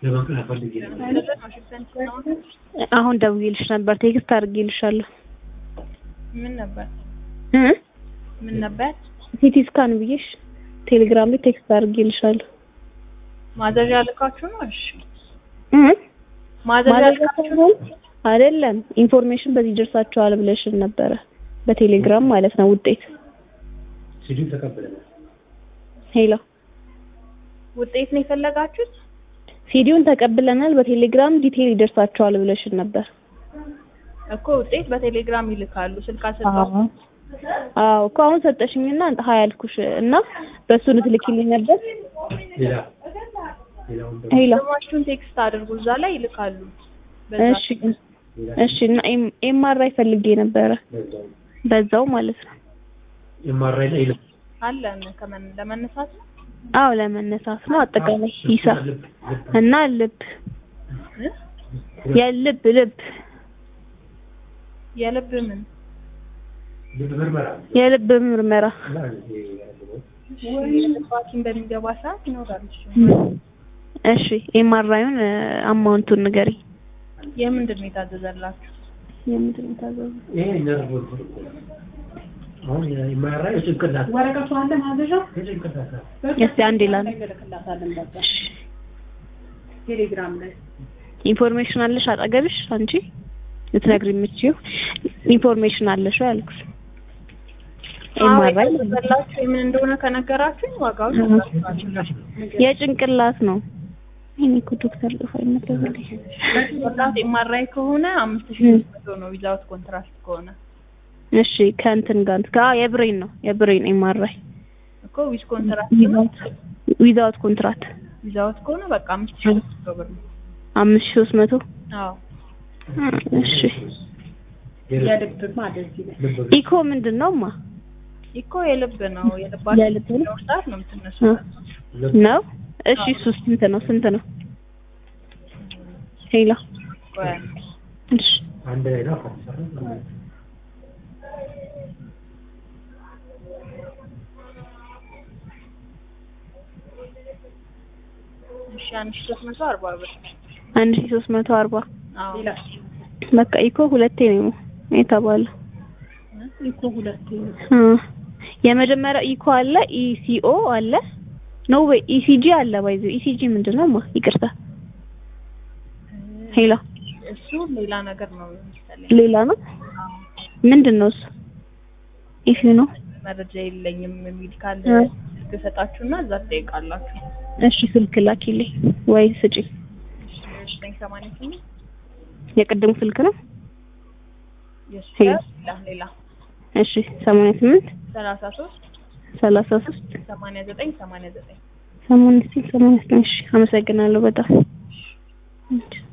ለመቅረብ ፈልጌ ነው። አሁን ደውዬልሽ ነበር፣ ቴክስት አድርጌልሻለሁ። ምን ነበር እ ምን ነበር ሲቲ ስካን ብዬሽ ቴሌግራም ላይ ቴክስት አድርጌልሻለሁ። ማዘዣ ልካችሁ ነው? እሺ እ ማዘዣ ማለት ልካችሁ ሳይሆን አይደለም ኢንፎርሜሽን በዚህ ደርሳችኋል ብለሽን ነበረ በቴሌግራም ማለት ነው። ውጤት ሲዲው ተቀብለናል። ሄሎ ውጤት ነው የፈለጋችሁት? ሲዲውን ተቀብለናል፣ በቴሌግራም ዲቴል ይደርሳችኋል ብለሽን ነበር። እኮ ውጤት በቴሌግራም ይልካሉ። ስልካ ስልካ አዎ እኮ አሁን ሰጠሽኝና ሀያ ያልኩሽ እና በሱ ልትልኪልኝ ነበር። ሌላ ሌላውን ደግሞ ሄሎ ስማችሁን ቴክስት አድርጉ፣ እዛ ላይ ይልካሉ። በዛ እሺ እሺ እና ኤምአርአይ ፈልጌ ነበረ በዛው በዛው ማለት ነው። ኤምአርአይ ላይ ይልክ አለን ከመን ለመነሳት ነው አዎ ለመነሳት ነው አጠቃላይ ሂሳብ ልብ ልብ እና ልብ እ? የልብ ልብ የልብ ምን ልብ ምርመራ የልብ ምርመራ እና ይሄ ያለው የልብ ሐኪም በሚገባ ሰዓት ይኖራል። እሱ እሺ ኤምአርአዩን አማውንቱን ንገሪኝ። የምንድን ነው የታዘዘላችሁ? የምንድን ነው የታዘዘው? ይሄ ነርቭ ወጥቶ እኮ ነው። አሁን ኤምአርአይ የጭንቅላት ወረቀቱ አለ ማዘዣ የጭንቅላት ነው። እስቲ አንዴ ላል እንልክላታለን። በቃ ቴሌግራም ላይ ኢንፎርሜሽን አለሽ አጠገብሽ አንቺ ልትነግሪ የምትችይው ኢንፎርሜሽን አለሽ ወይ አልኩሽ። ኤምአርአይ የታዘዘላችሁ የምን እንደሆነ ከነገራችሁኝ ዋጋውን ጭንቅላት ነው። የጭንቅላት ነው። እኔ እኮ ዶክተር ጥፋኝ ነበር። ወጣት ኤምአርአይ ከሆነ አምስት ሺህ ሶስት መቶ ነው ዊዛውት ኮንትራክት ከሆነ እሺ ከእንትን ጋር እንትን ጋር የብሬን ነው የብሬን ኤምአርአይ እኮ ዊዝ ኮንትራክት ነው። ዊዛውት ኮንትራት ዊዛውት ከሆነ በቃ አምስት ሺህ ሶስት መቶ ብር ነው። አምስት ሺህ ሶስት መቶ አዎ እሺ የልብ የልብ ማለት ይላል። ልብ ኢኮ ምንድን ነው ማ ኢኮ የልብ ነው። የልባችሁ የልብ ነው? ለውርጣት ነው የምትነሱት። ልብ ነው እሺ እሱ ስንት ነው ስንት ነው ሄሎ ቆይ እሺ አንድ ላይ ነው ከተሰራ እሺ አንድ ሺህ ሶስት መቶ አርባ ብር አንድ ሺህ ሶስት መቶ አርባ አዎ ሌላ በቃ ኢኮ ሁለቴ ነው የተባለው እኮ ሁለት እ የመጀመሪያው ኢኮ አለ ኢሲኦ አለ ኖ ወይ ኢሲጂ አለ ባይዘው ኢሲጂ ምንድን ነው ማ ይቅርታ ሄሎ እሱ ሌላ ነገር ነው መሰለኝ። ሌላ ነው አዎ ምንድን ነው እሱ ኢፊ ነው መረጃ የለኝም የሚል ካለ እ። ስልክ እሰጣችሁና እዛ ትጠይቃላችሁ። እሺ ስልክ ላኪልኝ ወይ ስጪ ዘጠኝ ሰማንያ ስምንት የቅድሙ ስልክ ነው የሱ ሄሎ። ሌላ ሌላ እሺ ሰማንያ ስምንት ሰላሳ ሶስት ሰላሳ ሶስት ሰማንያ ዘጠኝ ሰማንያ ዘጠኝ ሰማንያ ስምንት ሰማንያ ዘጠኝ እሺ አመሰግናለሁ በጣም እሺ